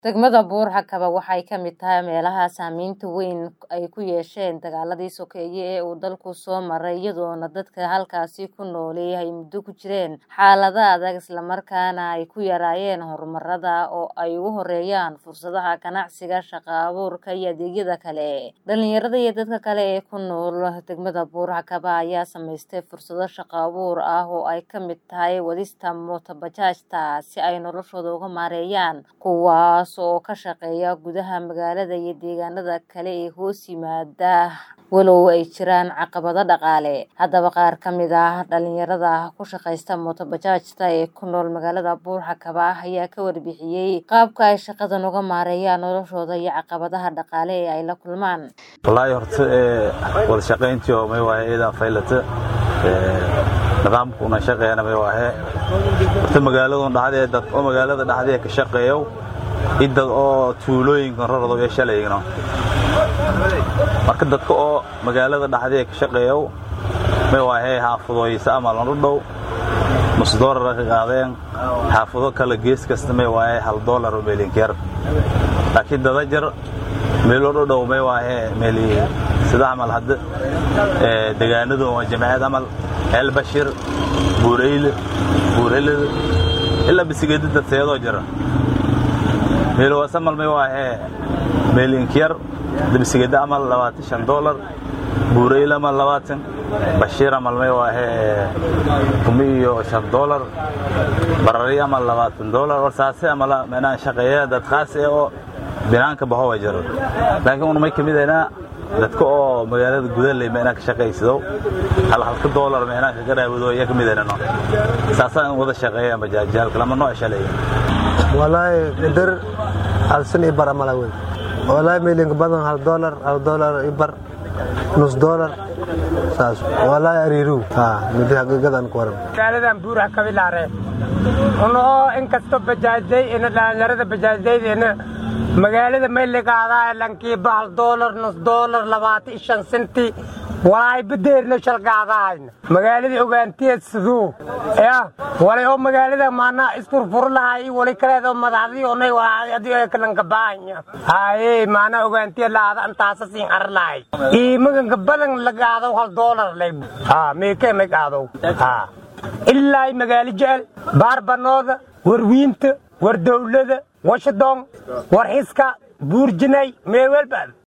Degmada Buur-Hakaba waxay ka mid tahay meelaha saameynta weyn ay ku yeesheen dagaaladii sokeeye ee uu dalku soo maray iyadoona dadka halkaasi ku nooli ay muddo ku jireen xaalado adag islamarkaana ay ku yaraayeen horumarada oo ay ugu horeeyaan fursadaha ganacsiga shaqo abuurka iyo adeegyada kale dhalinyarada iyo dadka kale ee ku nool degmada Buur-Hakaba ayaa samaystay fursado shaqo abuur ah oo ay ka mid tahay wadista mooto bajaajta si ay noloshooda uga maareeyaan kuwaas oo ka shaqeeya gudaha magaalada iyo deegaanada kale ee hoos yimaada walow ay jiraan caqabado dhaqaale haddaba qaar ka mid ah dhalinyarada ku shaqaysta mooto bajaajta ee ku nool magaalada Buur-Hakaba ayaa ka warbixiyey qaabka ay shaqadan uga maareeyaan noloshooda iyo caqabadaha dhaqaale ee ay la kulmaan wallaahi horta wada shaqayntii oo may waaye idaa faylata nidaamkuna shaqeeyana may waahe horta magaaladun dhaxdee dad oo magaalada dhaxdee ka shaqeeyo idad oo tuulooyinkan rarado ee shalaygno marka dadka oo magaalada dhaxdee ka shaqeeyo may waahe xaafadooyisa ama lanu dhow nus doolara ka qaadeen xaafado kale gees kasta may waahe hal doolar oo meelinkiyar laakiin dada jar meelo dhodhow may waahe meeli sida camal hadda degaanadu waa jamciyad camal eelbashir buureyle buurelada ilaa bisigeeda dadseedoo jira meelowaasamal may waahe meelinkiyar bisigeeda amal labaatan shan doolar buureyle amal labaatan bashiir amal may waahe kumi iyo shan doolar barari amal labaatan doolar war saase amala meenaa shaqeeya dad khaas ee oo binaanka bahowa jiro laakiin un may kamid ahnaa dadka oo magaalada gudaley meenaa ka shaqaysado hal halka doolar meenaa kaga dhaawado iya kamid ahnano saasaa in wada shaqeeyaan bajaajyaalka lama noo shaleeya walaahi qadar hal san i bar amala wey walaahi meelinka badan hal doolar hal doolar i bar nus doolar saas walaahi ariiru ha midi haqiiqadan ku waran magaaladan buuraha kabilaare unoo inkastoo bajaajday ina dhalinyarada bajaajdaydeena magaalada mayligaadaa lankiiba hal doolar nus doolar labaatan shan senti walaay badeerno shalgaadahayna magaaladii ogaantiyeed siduu ya walay oo magaalada maanaa isfurfur lahay wali kaleedoo madaxdii onay adii ay kalanka baahanya haye maanaa ogaantiye laada antaasa siin ar lahay iimaganka badan lagaado hal doolar lay ha meekee may qaadow ha ilaa magaalo jecel baarbanooda warwiinta war dowlada washington war xiska buurjinay meewelba